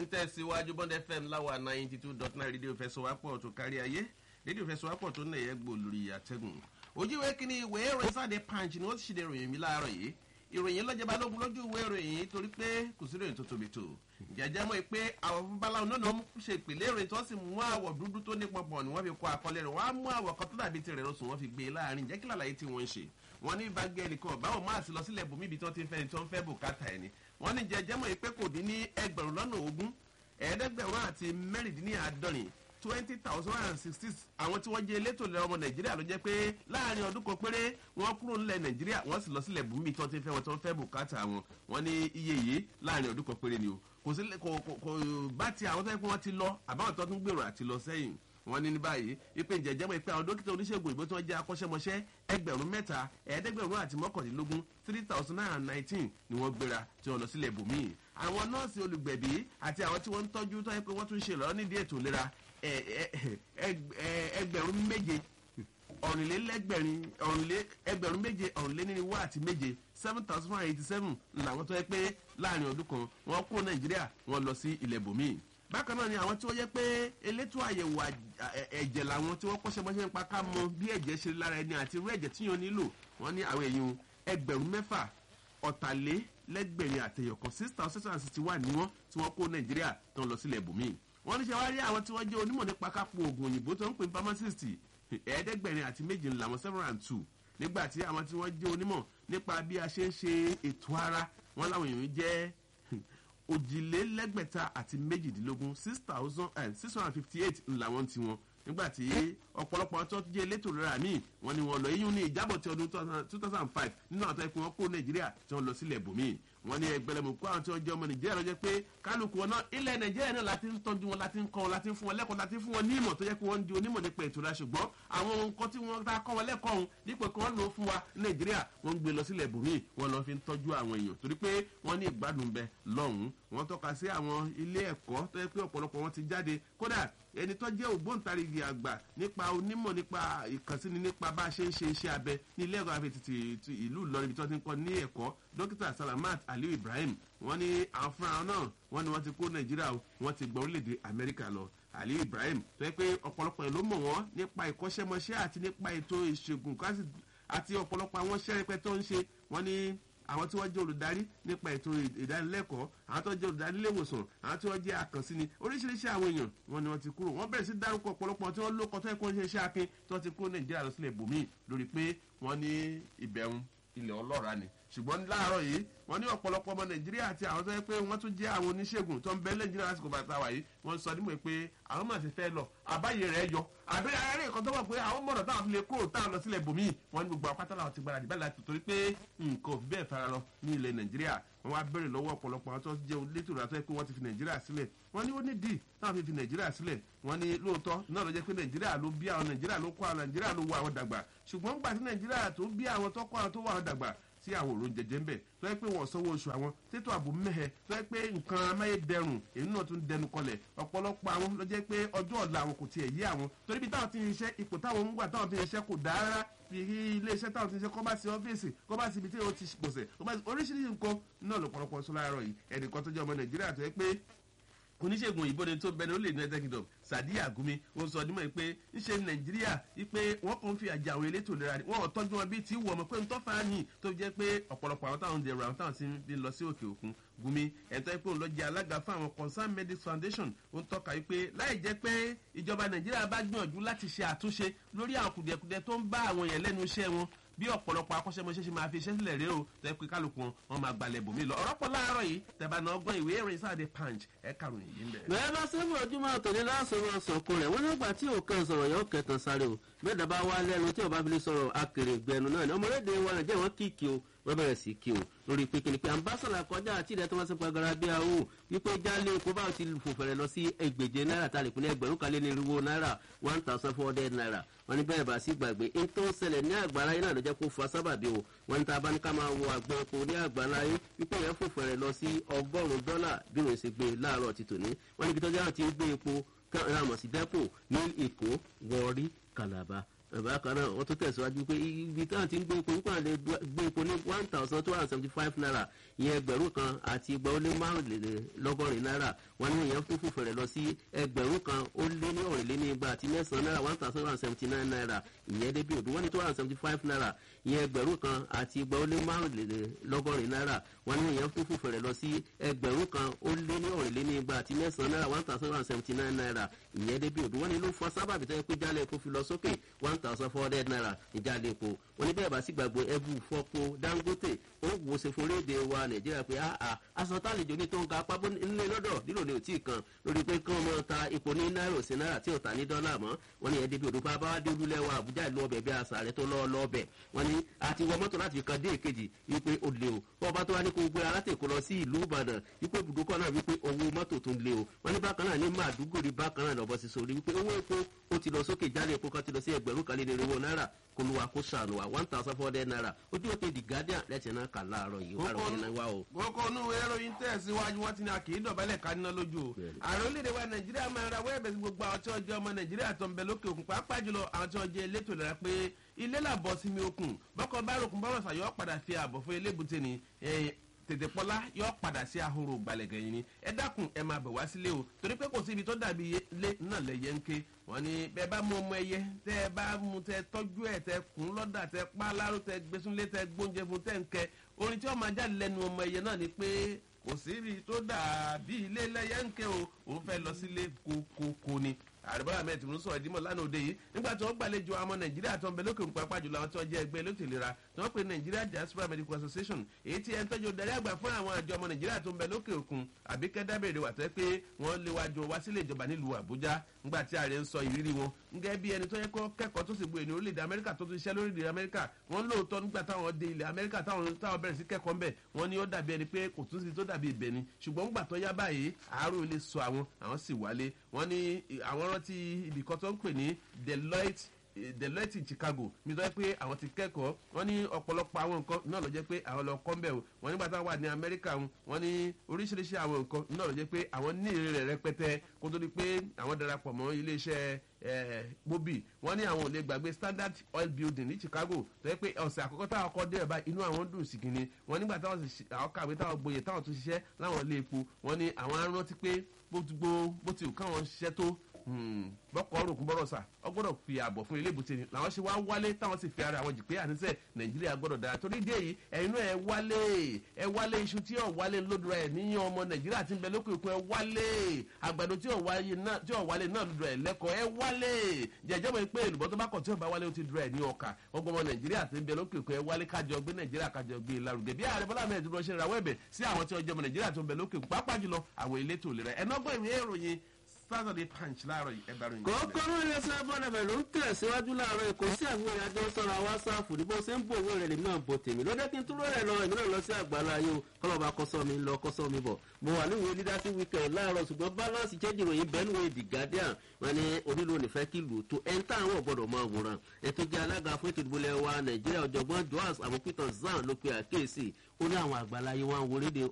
ń tẹ̀síwájú bond fm láwa ninety two dot nine rédíò fẹsọ̀wápọ̀ tó kárí ayé rédíò fẹsọ̀wápọ̀ tó nà ẹ̀yẹ́ gbò lórí àtẹ̀gùn ojúwe kínní ìwé ìròyìn sáde punch ni wọ́n ti ṣe ìròyìn mi láàárọ̀ yìí ìròyìn lọ́jọ́ balógun lójú ìwé ìròyìn torí pé kò sí ìròyìn tó tóbi tó jẹjẹ mọ́ pé àwọn babaláwo náà ń ṣe ìpìlẹ̀ ìròyìn tó sì mú àwọ̀ dúdú tó ní pọ̀pọ̀ ni wọ́n fi kọ́ àkọlẹ̀ rẹ̀ wọ́n á mú àwọ̀ kan tó dàbí tirẹ̀ lọ́sùn wọ́n fi gbé e láàrin jẹ́ kí làlàyé tí wọ́n ń ṣe wọ́n ní bá gbé ẹnìkan báwọn máa sì lọ sílẹ̀ bòmí ibi tó ti ń fẹ́ ni tó ń fẹ́ bùkátà ẹni wọ́n ní jẹjẹ mọ́ pé kò dín ní ẹgbẹ̀rún lọ́nà ogún ẹ̀ẹ́dẹ́gbẹ̀rún àti mẹ́rìndínláàádọ́rin twenty thousand and sixty àwọn tí wọ́n jẹ́ elétò ìlera ọmọ nàìjíríà ló jẹ́ pé láàrin ọdún kan péré wọ́n kúrò nílẹ̀ nàìjíríà wọ́n sì lọ sílẹ̀ bùnmí tó ti fẹ́ wọn tó ń fẹ́ bùkátà wọn wọ́n ní iye yìí láàrin ọdún kan péré ni o kò sí kò kò bá ti àwọn tó yẹ kó wọ́n ti lọ àbáwọn tó tún gbèrò àti lọ sẹ́yìn wọ́n ní ní báyìí ìpè ìjẹ́jẹ́ mọ̀ pé àwọn dókítà oníṣègùn ìbò tí wọ́n jẹ́ akọ́ṣẹ́mọṣẹ́ ẹgbẹ̀rún mẹ́ta ẹ̀ẹ́dẹ́gbẹ̀rún àti mọ́kàndínlógún three thousand nine hundred nineteen ni wọ́n gbéra tí wọ́n lọ sílẹ̀ bòmíì àwọn nọ́ọ̀sì olùgbẹ̀bí àti àwọn tí wọ́n ń tọ́jú tó yẹ pé wọ́n tún ṣe lọ́ọ́ nídìí ètò ìlera ẹgbẹ̀rún méje ọ̀rìnlélẹ́gbẹ̀rin ẹgbẹ̀rún méje ọ̀rìnléníwá àti méje seven thousand one eighty seven làwọn tó yẹ pé láàrin ọdún kan wọ́n kó nàìjíríà wọ́n lọ sí ilẹ̀ bòmíì bákan náà ni àwọn tí wọ́n yẹ pé elétò àyẹ̀wò ẹ̀jẹ̀ làwọn tí wọ́n kọ́ṣẹ́ mọ́ṣẹ́ nípa ká mọ bí ẹ̀jẹ̀ ṣe lára ẹni àti irú ẹ̀jẹ̀ tí yóò nílò wọ́n ní àwọn èèyàn ẹgbẹ̀rún mẹ́fà ọ̀tàlélẹ́gbẹ̀rin àtẹ̀yọ̀kan six thousand six hundred sixty one ni wọ́n tí wọ́n kó nàìjíríà tó ń lọ sílẹ̀ bòmíì wọ́n ní ṣe wá rí àwọn tí wọ́n jẹ́ onímọ̀ nípa kápò oògùn òyìnbó tó ń pè pharmacist ẹ̀ẹ́dẹ́gbẹ̀rin àti méje làwọn seven and two nígbà tí àwọn tí wọ́n jẹ́ onímọ̀ nípa bí a ṣe ń ṣe ètò ara wọn láwọn èèyàn jẹ́ òjìlélẹ́gbẹ̀ta àti méjìdínlógún six thousand and six hundred and fifty eight làwọn ti wọn nígbà tí ọ̀pọ̀lọpọ̀ tó jẹ́ elétò ìlera míì wọ́n ní wọ́n lọ yíyún ní ìjábọ̀ ti ọdún two thousand five nínú àwọn tó yẹ kí wọ́n kó nàìjíríà tí wọ́n lọ sílẹ̀ bòmíì wọ́n ní ẹgbẹ́lẹ́mù kó àwọn tí wọ́n jẹ́ ọmọ nàìjíríà lọ́jọ́ pé kálukú wọn náà ilẹ̀ nàìjíríà náà láti ń tọ́jú wọn láti ń kọ́ wọn láti ń fún wọn lẹ́kọ̀ọ́ láti ń fún wọn ní ìmọ̀ tó yẹ kí wọ́n di onímọ̀ nípa ètò ìlera ṣùgbọ́n àwọn nǹkan tí wọ́n ta kọ́ wọn lẹ́kọ̀ọ́ ọ̀hún dípò kí wọ́n lò ó fún wa nàìjíríà wọ́n ń gbé lọ sílẹ̀ bòmíì wọ́n lọ fi ń tọ́jú àwọn èèyàn torí pé wọ́n ní ìgbádùn bẹ lọ́hùn-ún wọ́n tọ́ka sí àwọn ilé ẹ̀kọ́ tó yẹ pé ọ̀pọ̀lọpọ̀ wọn ti jáde kódà ẹni tó jẹ́ ògbóǹtarìgì àgbà nípa onímọ̀ nípa ìkànsíni nípa bá a ṣe ń ṣe iṣẹ́ abẹ ní ilé ẹ̀kọ́ àfẹ́tìtì ìlú ìlọrin ibi tí wọ́n ti ń kọ́ ní ẹ̀kọ́ dókítà salamat aliu ibrahim wọ́n ní àwọn fúnra náà wọ́n ní wọ́n ti kó nàìjíríà wọ́n ti gbọ́ orílẹ̀-èdè amẹ́ríkà lọ aliu ibrahim tó yẹ pé ọ̀pọ̀lọpọ̀ ẹ̀ ló mọ̀ wọ́n nípa ìkọ́ṣẹ́mọṣẹ́ àti nípa ètò ìṣègùn àti ọ̀pọ̀lọpọ̀ àwọn iṣẹ́ rẹpẹ tó ń ṣe wọ́n ní àwọn tí wọ́n jẹ́ olùdarí nípa ètò ìdánilẹ́kọ̀ọ́ àwọn tí wọ́n jẹ́ olùdarí iléewòsàn àwọn tí wọ́n jẹ́ akànsíni oríṣiríṣi àwọn èèyàn wọn ni wọ́n ti kúrò wọ́n bẹ̀rẹ̀ sí dárúkọ ọ̀pọ̀lọpọ̀ tí wọ́n lókọ tó yẹ kó ń ṣe iṣẹ́ akin tí wọ́n ti kúrò nàìjíríà lọ sílẹ̀ bòmíì lórí pé wọ́n ní ìbẹ̀rùn ilẹ̀ ọlọ́ra ni ṣùgbọ́n láàárọ̀ yìí wọ́n ní ọ̀pọ̀lọpọ̀ ọmọ nàìjíríà àti àwọn tó yẹ pé wọ́n tún jẹ́ àwọn oníṣègùn tó ń bẹ nàìjíríà lásìkò bàtà wà yìí wọ́n sọ nímọ̀ pé àwọn máa ti fẹ́ lọ àbáyé rẹ̀ yọ àbí ara nǹkan tó wọ̀ pé àwọn mọ̀rọ̀ táwọn fi lè kúrò táwọn lọ sílẹ̀ bòmíì wọ́n ní gbogbo apátá làwọn ti gbára dì báyìí láti torí pé nǹkan ò fi bẹ́ẹ̀ fara lọ ní ilẹ̀ nàìjíríà wọ́n wá bẹ̀rẹ̀ lọ́wọ́ ọ̀pọ̀lọpọ̀ àwọn tó jẹ́ olétò ìrà tó yẹ pé wọ́n ti fi nàìjíríà sílẹ̀ wọ́n ní ó ní dì táwọn fi fi nàìjíríà sílẹ̀ wọ́n ní lóòótọ́ náà ló jẹ́ pé nàìjíríà ló bí àwọn nàìjíríà ló kọ́ àwọn nàìjíríà ló wọ àwọn dàgbà ṣùgbọ́n gbà tí nàìjíríà tó bí àwọn tó kọ́ àwọn tó wọ àwọn dàgbà tí àwọn òrò jẹjẹ ń bẹ tó yẹ pé wọn sanwó oṣù àwọn tètò ààbò mẹhẹ tó yẹ pé nǹkan amáyédẹrùn èyí náà tún dẹnu kọlẹ ọpọlọpọ àwọn ló jẹ pé ọjọ ọla àwọn kò tiẹ yé àwọn torí bí táwọn ti ń ṣiṣẹ ipò táwọn ń gbà táwọn ti ń ṣiṣẹ kò dáa rárá bí iléeṣẹ́ táwọn ti ń ṣe kọ́ bá sí ọ́fíìsì kọ́ bá sí ibi tí ó ti gbọ̀sẹ̀ oríṣiríṣi nǹkan náà lọ́pọ̀lọpọ̀ sọ láàárọ̀ yìí ẹnìkan tó jẹ́ ọmọ nàìjíríà tó yẹ pé oníṣègùn òyìnbó ni tó bẹni ó lè ní united kingdom sadi agumi ó sọ ọdún mọ́ pé ńṣe nàìjíríà wípé wọ́n kàn ń fi àjà àwọn elétò ìlera wọn ò tọ́jú wọn bíi tí wọ́n mọ̀ pé ń tọ́fà ní tó jẹ́ pé ọ̀pọ̀lọpọ̀ àwọn táwọn dẹ̀rọ àwọn táwọn ti ń lọ sí òkè òkun gumi ẹ̀tọ́ pé òun lọ jẹ́ alága fún àwọn concern medics foundation ó ń tọ́ka wípé láì jẹ́ pé ìjọba nàìjíríà bá gbìyànjú láti ṣe àtúnṣe lórí àwọn kùdìẹ̀kùdìẹ̀ tó ń bá àwọn èèyàn lẹ́nu iṣẹ́ wọn bí ọ̀pọ̀lọpọ̀ akọ́ṣẹ́mọṣẹ́ ṣe máa fi iṣẹ́ sílẹ̀ rẹ o tẹ́ pé kálukú wọn wọn máa gbalẹ̀ bòmí lọ ọ̀rọ̀ pọ̀ láàárọ̀ yìí tẹ̀bá náà gbọ́n ìwé ìròyìn sáàdé punch ẹ̀ kàròyìn yìí ń bẹ̀. bẹ́ẹ̀ bá sẹ́fù ojúmọ́ àtòní lásòrò sọ̀kò rẹ̀ wọ́n nígbà tí òkè sọ̀rọ̀ yóò kẹtàn sáré o mẹ́ta bá wá lẹ́nu tí ọba fi lè sọ̀rọ̀ akèrègbẹ̀nu náà ni ọmọlédè wa nàìjíríà wọ́n kíkì o wọ́n bẹ̀rẹ̀ sí kí o lórí pé kìnìpé ambassador kọjá àti ilẹ̀ tó wọ́n sí pagara bí a wò wípé jálé epo báwo ti fò fẹ̀rẹ̀ lọ sí ẹgbẹ̀je náírà tá a lè pín ní ẹgbẹ̀rún kan lé ní irúwó náírà one thousand four hundred naira wọ́n ní bẹ́ẹ̀ bá sí gbàgbé ní tó ń ṣẹlẹ̀ ní àgbàrá yìí náà ló jẹ́ kó fa sábàbí o wọ́n ní tá a bá ní ká máa wo àgbọn epo ní àgbàrá yìí wípé yẹn fò fẹ̀rẹ̀ lọ sí ọgọ́rùn-ún dọ́là bí òun ṣe gbé láàárọ̀ ti tòní wọ́n níbi tó jẹ́ àwọn ti ń gbé epo rámọ̀ sí dẹ́pò ní èkó wọ́ọ́rí kàlàbà bákan náà wọ́n tún tẹ̀síwájú pé ibi táwọn ti ń gbé epo nípa lè gbé epo ní one thousand two hundred seventy five naira ìyẹn ẹgbẹ̀rún kan àti igba ó lé márùnlélọ́gọ́rin náírà wọ́n ní ìyẹn tó fòfò rẹ̀ lọ sí ẹgbẹ̀rún kan ó lé ní ọ̀rìnléní igba àti mẹ́sàn-án náírà one thousand one hundred seventy nine naira ìyẹn débi òdu wọ́n ní two hundred seventy five naira ìyẹn ẹgbẹ̀rún kan àti igba ó lé márùnlélọ́gọ́rin náírà wọ́n ní ìyẹn tó fòfò rẹ̀ lọ sí ẹgbẹ̀rún kan ó lé ní ọ̀rìnléní igba àti mẹ́sàn-án náírà one thousand one hundred seventy nine naira ìyẹn débi òdu wọ́n ní ló fọ sábàbí tó yẹ pé jálẹ̀ epo fi lọ sókè one thousand four hundred naira ìjálẹ̀ epo wọ́n ní bẹ́ẹ̀ bá sì gbàgbé ẹbú fọ́pọ̀ dangote ó wò ó ṣe fún orílẹ̀-èdè wa nàìjíríà pé àà aṣọ tálejò ní tó ń ga pábó nílé lọ́dọ̀ nílò ní òtí kan lórí pé kí wọ́n mọ ta epo ní náírà sí náírà tí ò ta ní dọ́là mọ́ wọ́n ní ẹ̀ẹ́dẹ́bí òdòdó bá wá dé olúlẹ̀ wa àbújá ìlú ọbẹ̀ bí àṣà rẹ̀ tó lọ́ lọ́ọ̀bẹ̀ wọ́n ní àti wọ mọ́tò láti fi kan dé èkejì wípé ó lé o wọ́n bá tó wá ní kó gbé alátẹ̀kọ́ lọ sí ìlú ìbàdàn wípé ibùdókọ̀ náà wípé owó mọ́tò tó ń lé o wọ́n ní bákan náà ní màdúgòrì bákan náà lọ́bọ̀ sí sórí wípé owó epo ó ti lọ sókè jálè epo kan ti lọ sí ẹgbẹ̀rún kan lé lérewó náírà kó lu wa kó sànù wa one thousand four hundred naira ojú òkè the guardian lẹ́tì náà kà láàárọ̀ yìí wà lóyún náà wá o. kókó inú ìròyìn tẹ̀síwájú wọn ti ní àkì í dọ̀bálẹ̀ ká níná lójú o. ààrẹ orílẹ̀-èdè wa nàìjíríà máa ra wẹ́ẹ̀bẹ̀ sí gbogbo àwọn tí wọ́n jẹ́ ọmọ nàìjíríà tó ń bẹ lókè òkun pàápàá jùlọ àwọn tí wọ́n jẹ́ elétò ìlera pé ilé làbọ̀ sí mi okùn bọ́kọ̀ bá rògùn bọ́rọ̀ sàyọ́ padà fi ààbọ̀ fún elébùté ni tètè pọ́lá yọ padà sí ahoro gbàlẹ̀gẹ̀ yìí ni ẹ dákun ẹ máa bẹ̀ wá sílé o torí pé kò sí ibi tó dàbí ilé náà lẹ́yẹ ń ké wọ́n ní bẹ́ẹ̀ bá mú ọmọ ẹyẹ tẹ́ ẹ bá mú tẹ tọ́jú ẹ̀ tẹ kùn lọ́dà tẹ pa láró tẹ gbésúnlé tẹ gbóúnjẹ fún tẹ ń kẹ orin tí wọ́n máa jáde lẹ́nu ọmọ ẹyẹ náà ni pé kò sí ibi tó dàbí ilé lẹ́yẹ ń ké o òun fẹ́ lọ sílé kókókó ni àrùbọ́lá ahmed tinubu sọ̀rọ̀ ìdímọ̀ lánàá òde yìí nígbà tí wọ́n gbàlejò àwọn nàìjíríà tó ń bẹ lókè òkun pápá jùlọ àwọn tí wọ́n jẹ́ ẹgbẹ́ elétò ìlera tí wọ́n pe nigeria diaspora medical association èyí tí ẹni tọ́jú darí àgbà fún àwọn àjọ ọmọ nàìjíríà tó ń bẹ lókè òkun àbíkẹ́ dábẹ̀rẹ̀ wà tẹ́ pé wọ́n lé wájú wá sílé ìjọba nílùú àbújá nígbà tí ààrẹ ń sọ ìrírí wọn ngẹ́ bí ẹni tó yẹ kó kẹ́kọ̀ọ́ tó sì gbé ní orílẹ̀-èdè amẹ́ríkà tó tún ṣiṣẹ́ lórílẹ̀-èdè amẹ́ríkà wọ́n lóòótọ́ nígbà táwọn dé ilẹ̀ amẹ́ríkà táwọn táwọn bẹ̀rẹ̀ sí kẹ́kọ̀ọ́ ńbẹ̀ wọ́n ní ó dàbí ẹni pé kò tún sí tó dàbí ibẹ̀ ni ṣùgbọ́n nígbà tó yá báyìí àárò ilé sọ àwọn àwọn sì wálé wọ́n ní àwọn rántí ibìkan tó ń pè ní deloitte deloitte chicago mi sọ pé àwọn ti kẹ́kọ̀ọ́ wọ́n ní ọ̀pọ̀lọpọ̀ àwọn nǹkan náà ló jẹ́ pé àwọn lọ kọ́ mbẹ́ o wọ́n nígbà táwọn wà ní amẹ́ríkà wọ́n ní oríṣiríṣi àwọn nǹkan náà ló jẹ́ pé àwọn ní èrè rẹ̀ rẹpẹtẹ kó tó di pé àwọn darapọ̀ mọ́ iléeṣẹ́ mobi wọ́n ní àwọn ò lè gbàgbé standard oil building ní chicago tó yẹ pé ọ̀sẹ̀ àkọ́kọ́ táwọn kọ́ dé ẹ̀bá inú àwọn dùn sí kìíní wọ́n nígbà táwọn àwọn kàwé táwọn gboyè táwọn tún ṣiṣẹ́ láwọn ilé epo wọ́n ní àwọn arántí pé bó ti káwọn ṣiṣẹ́ tó bọ́kọ̀ ọ̀rùnkún bọ́rọ̀ sà ọ gbọ́dọ̀ fi ààbọ̀ fún ilé ìbùsẹ̀ ni làwọn ṣe wá wálé táwọn sì fi ara àwọn jì pé àníṣe nàìjíríà gbọ́dọ̀ dára torí dé yìí ẹ̀yin náà ẹ wálé ẹ wálé iṣu tí ò wálé lódùrà ẹ̀ níyàn ọmọ nàìjíríà ti ń bẹ lókè òkun ẹ wálé àgbàdo tí ò wálé náà lódùrà ẹ̀ lẹ́kọ̀ọ́ ẹ wálé jẹjẹ́ mọ̀ pé èlùbọ́ tó bá kọ̀ tí ò bá wálé ó ti dùrà ẹ̀ ní ọkà ọgbọ́n ọmọ nàìjíríà ti ń bẹ lókè òkun ẹ wálé kájọ gbé nàìjíríà kájọ gbé lárugẹ bí ààrẹ bọ́lá mẹ́rin dúró ṣe ń rawọ́ ẹ̀bẹ̀ sí àwọn tí wọ́n jẹ́ ọmọ nàìjíríà tó ń bẹ lókè òkun pàápàá jùlọ àwọn elétò ìlera ẹ̀ nọ́gbọ́n ìwé ìròyìn saturday punch láàárọ̀ yìí ẹgbàá ròyìn. kókó ló ń lẹsẹ bọ́dẹ̀bẹ̀ ló ń tẹ̀síwájú láàárọ̀ èkó sí àwọn ìrìnàjò sọ̀rọ̀ wásáàfù ní bó ṣe ń bò owó rẹ̀ lèmi náà bò tèmi lọ́dẹ́ kí n túró rẹ̀ lọ èmi náà lọ sí àgbàlá ayé o kọ́lọ́ba kọ́sọ́ mi lọ kọ́sọ́ mi bọ̀ mo wà níwèé leadership weekend láàárọ̀ ṣùgbọ́n balance change ìròyìn bẹ́ẹ̀ níwèé the guardian wọn ni onílò nífẹ̀ẹ́ kí lù tó ẹni táwọn gbọ́dọ̀ máa wòran ètò jẹ́ alága fún ètò ìdìbò wa nàìjíríà ọ̀jọ̀gbọ́n joas àmọ́pítàn zan ló pe àkéèsì ó ní àwọn àgbàláyé wọn wọlédè